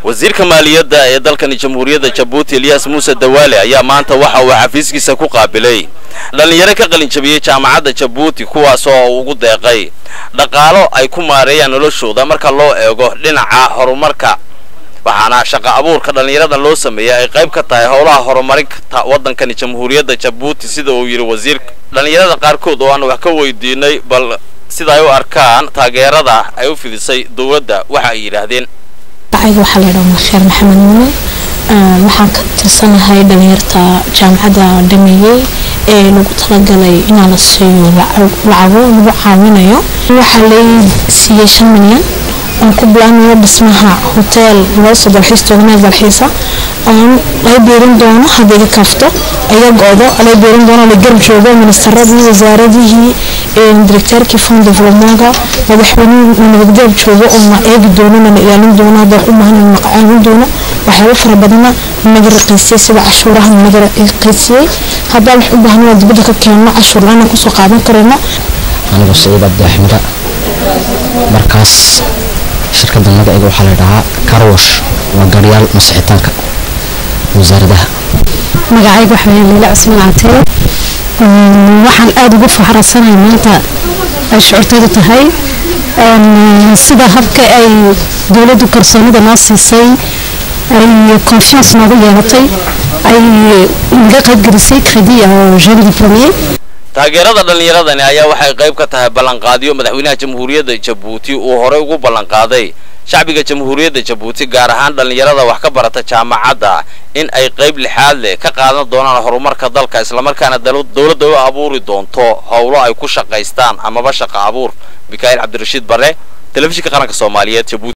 wasiirka maaliyadda ee dalkani jamhuuriyadda jabuuti eliyas muuse dawaale ayaa maanta waxa uu xafiiskiisa ku qaabilay dhallinyaro ka qalinjabiyey jaamacadda jabuuti kuwaas oo ugu deeqay dhaqaalo ay ku maareeyaan noloshooda marka loo eego dhinaca horumarka waxaana shaqo abuurka dhallinyaradan loo sameeyay ay qayb ka tahay howlaha horumarinta waddankani jamhuuriyadda jabuuti sida uu yidhi wasiirka dhallinyarada qaarkood oo aan wax ka weydiinay bal sida ay u arkaan taageerada ay u fidisay dowladda waxa ay yidhaahdeen magacayga waxaa la yidhaha makheer maxamed muule waxaan ka tirsanahay dhalinyarta jaamacadda dhameeyey ee lagu talagalay inaa la siiyo lacago lagu caawinayo waxaa lay siiyey shan milyan oon ku bilaabnayo dhismaha hoteel loo soo dalxiis toognaad dalxiisa oon lay biirin doono haddii ka kafto iga go-do lay biirin doono la garab joogo ministeradii wasaaradihii directeerkii fond developmentka madaxweynihii nabadgeel joogo oo na eegi doono na ilaalin doono hadda wax u baahan na caawin doono waxyaabo fara badana naga raqiisiyey sida cashuuraha naga raqiisiyey haddaan wax u baahan waa dibadda ka keenno cashuur la-aan kusoo qaadan karayno anigu saciid abdixmira markaas shirkadda magaceega waxaa la dhahaa karwash waa gaaryaal masixitaanka wasaaradaha magacayga waxa weeye liila cusmaan catee waxaan aada ugu faraxsanahay maanta ay shucuurtaydu tahay sida habka ay dowladdu kalsoonida noo siisay ay confiance noogu yeelatay ay naga qaybgelisay credit oo jeune diplômier taageerada dhallinyaradani ayaa waxay qayb ka tahay ballanqaadyo madaxweynaha jamhuuriyadda jabuuti uu horey ugu ballanqaaday shacbiga jamhuuriyadda jabuuti gaar ahaan dhallinyarada wax ka barata jaamacadda in ay qayb lixaad leh ka qaadan doonaan horumarka dalka islamarkaana dowladda u abuuri doonto howlo ay ku shaqaystaan amaba shaqa abuur mikaa'il cabdirashiid bare telefishinka qaranka soomaaliyeed jabuuti